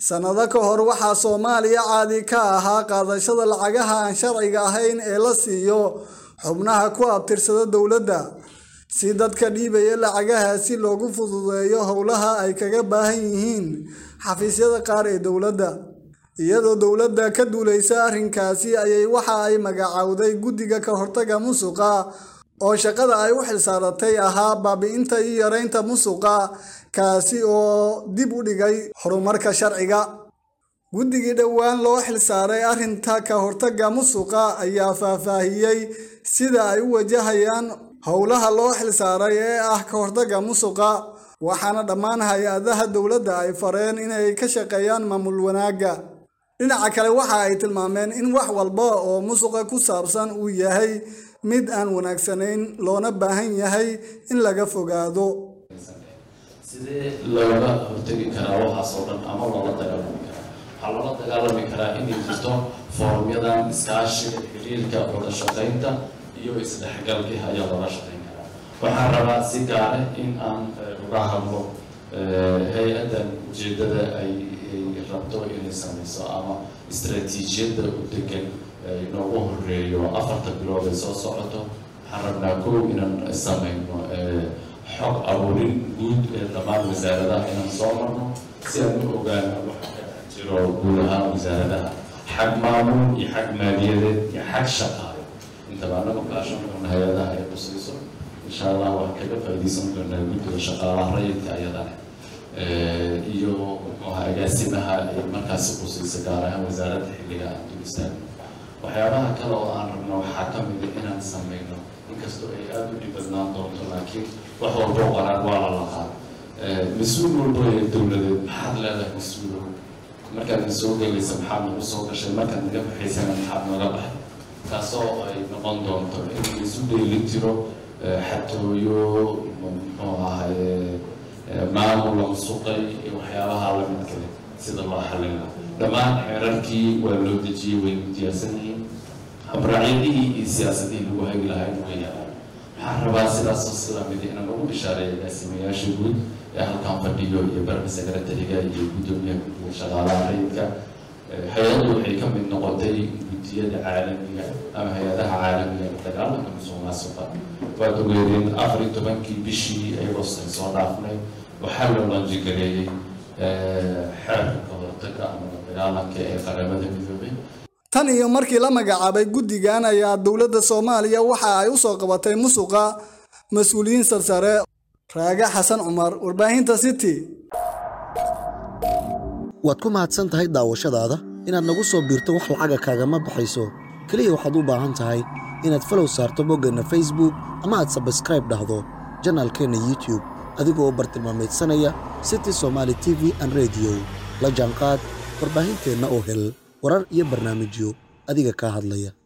sannado ka hor waxaa soomaaliya caadi ka ahaa qaadashada lacagaha aan sharciga ahayn ee la siiyo xubnaha ku abtirsada dowladda si dadka dhiibaya lacagahaasi loogu fududeeyo howlaha ay kaga baahan yihiin xafiisyada qaar ee dowladda iyadoo dowladda ka duulaysa arrinkaasi ayay waxa ay magacowday guddiga ka hortaga musuqa oo shaqada ay u xilsaaratay ahaa baabi'inta iyo yaraynta musuqa kaasi oo dib u dhigay horumarka sharciga guddigii dhowaan loo xilsaaray arrinta ka hortaga musuqa ayaa faahfaahiyey sida ay u wajahayaan howlaha loo xilsaaray ee ah ka hortaga musuqa waxaana dhammaan hay-adaha dowladda ay fareen inay ka shaqeeyaan maamul wanaagga dhinaca kale waxa ay tilmaameen in wax walba oo musuqa ku saabsan uu yahay mid aan wanaagsanayn loona baahan yahay in laga fogaado sidee looga hortegi karaa waxaasoo dhan ama loola dagaalami karaa waxaa loola dagaalami karaa inay jirto foorumyadan iskaashiga xiriirka wada shaqaynta iyo isdhexgalkii ayaa loola shaqayn karaa waxaan rabaa si gaare in aan uga hadlo hay-addan ujeedada ay rabto inay samayso ama istaraatiijiyadda u degan inoogu horeeyo afarta bilood ay soo socoto waxaan rabnaa kow inaan samayno xog abuurin guud ee dhammaan wasaaradaha inaan soo marno si aan u ogaano waxa ka jiro guud ahaan wasaaradaha xag maamul iyo xag maaliyadeed iyo xag shaqaale intaba anagu kaashan doona hay-adaha ay qusayso insha allah waxaan kaga faa'iidaysan doonaa guddiga shaqaalaha rayidka ayadana iyo muxuuha agaasimaha ay markaasi qusaysa gaar ahaan wasaaradda xilliga aan dulistaan waxyaabaha kale oo aan rabno waxaa ka mid a inaan samayno inkastoo ay aada u dhib badnaan doonto laakiin wax walbo qoraan waa la laqaa mas-uul walbo ee dowladeed maxaad leedahay mas-uulo markaad na soo gelaysa maxaad nagu soo gashay markaad naga baxaysana maxaad nooga baxay taasoo ay noqon doonto in laisu dheeli tiro xatooyo muxuu ahaye maamul lansuqay iyo waxyaabaha lamidkale sida loo xallin lahaa dhammaan xeerarkii waa loo dejiyey way diyaarsan yihiin habraacyadihii iyo siyaasadihii lagu hagi lahaa way yaalaan waxaan rabaa sidaasoo sida mid inaan ugu bishaareeya agaasimayaasha guud ee halkan fadhiyo iyo barka sekretariga iyo guddoomiyaha guddiga shaqaalaha rayidka hay-addu waxay ka mid noqotay guddiyada caalamiga ama hay-adaha caalamiga ee dagaalanka musuq maasuqa waad ogeedeen afar iyo tobankii bishii ayagoosan soo dhaafnay waxaa loo lanjigareeyey xeerka ka hortaga ama dagaalanka ee qaramada midoobay tan iyo markii la magacaabay guddigan ayaa dowladda soomaaliya waxa ay u soo qabatay musuqa mas-uuliyiin sarsare raage xasan cumar warbaahinta city waad ku mahadsan tahay daawashadaada inaad nagu soo biirto wax lacaga kaagama baxayso keliya waxaad u baahan tahay inaad falow saarto boggeenna facebook ama aad sabskraib dhahdo janaalkeenna youtube adigoo bartilmaamaydsanaya city somaali t v an rediyo la jaanqaad warbaahinteenna oo hel warar iyo barnaamijyo adiga kaa hadlaya